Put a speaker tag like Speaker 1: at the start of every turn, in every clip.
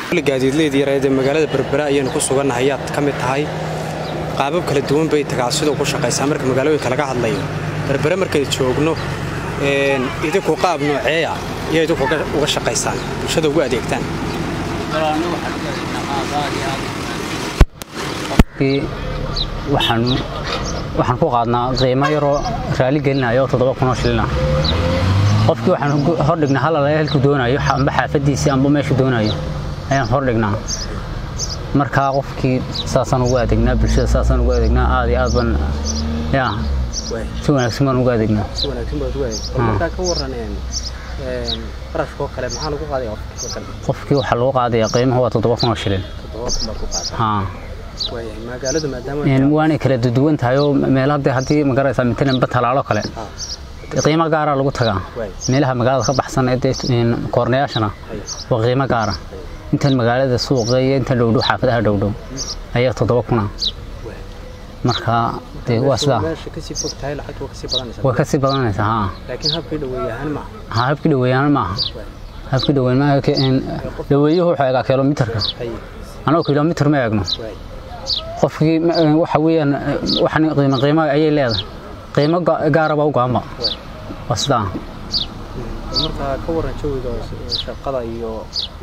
Speaker 1: gaadiidleyda yareed ee magaalada berbera ayaanu ku sugannahay ayaad ka mid tahay qaabab kala duwan bay tagaasidu ku shaqaysaa marka magaalooyinka laga hadlayo berbere markay joogno idinku qaab nooceeya iyo idinku uga shaqaysaan bulshada ugu adeegtaan
Speaker 2: waxaan ku qaadnaa qiimo yaroo raali gelinayo toddoba kunoo shilina qofkii waxaan hordhignaa hal alaya halkuu doonayo amba xaafadiisii amba meeshu doonayo ayaan hordhignaa markaa qofkii saasaan ugu adeegnaa bulshada saasaan ugu adeegnaa aad iyo aad baan ya si wanaagsan baan ugu adeegnaa
Speaker 1: si wanaagsan baad ugu adeegtaa markaa ka waran barashkoo kale maxaa lagu qaadaya
Speaker 2: qofkii waxaa lagu qaadaya qiimaha waa toddoba kunoo shilin
Speaker 1: toddoba kun baad ku qaadaya
Speaker 2: haa
Speaker 1: magaalada maadaama
Speaker 2: waanay kala duwan tahay oo meelahadee haddii magaraysaa matalan batalaalo kale qiimo gaara lagu tagaa meelaha magaalada ka baxsan ee dee koornayaashana waa qiimo gaara intan magaalada suuqa iyo intan dhowdhow xaafadaha dhowdhow ayaa toddoba kuna marka dee waa sidaa waa kasii badanaysaa haa
Speaker 1: laakiin habkii dhaweeyahaan ma
Speaker 2: haa habkii dhaweeyaan maaha habkii dhaweyn maaha dhaweeyuhu wuxuu eegaa kilomitarka anoo kilomitar ma eegno qofkii waxa weeyaan waxan qiimo qiimo ayay leedahay qiimo gaaraba u gaanba waa sidaa
Speaker 1: marka ka waran jawiga shaqada iyo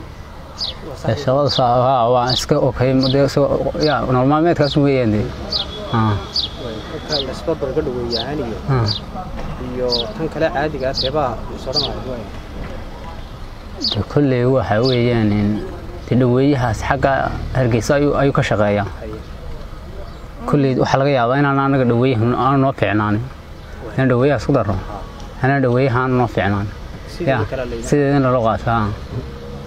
Speaker 2: shaqada waa iska okay ya nolol maalmeedkaas weeyaan dee
Speaker 1: isbarbarga dhaweeyahaan iyo iyo tan kale caadiga teebaa soranaya
Speaker 2: kolley waxa weeyaan dhaweeyahaas xagga hargeysa ayuu ka shaqeeyaa kolley waxaa laga yaabaa inaan anaga dhaweeyaha aanu noo fiicnaanin inaan dhaweeyahaas ku darro anaa dhaweeyaha aanu noo fiicnaanin sideedana loo qaata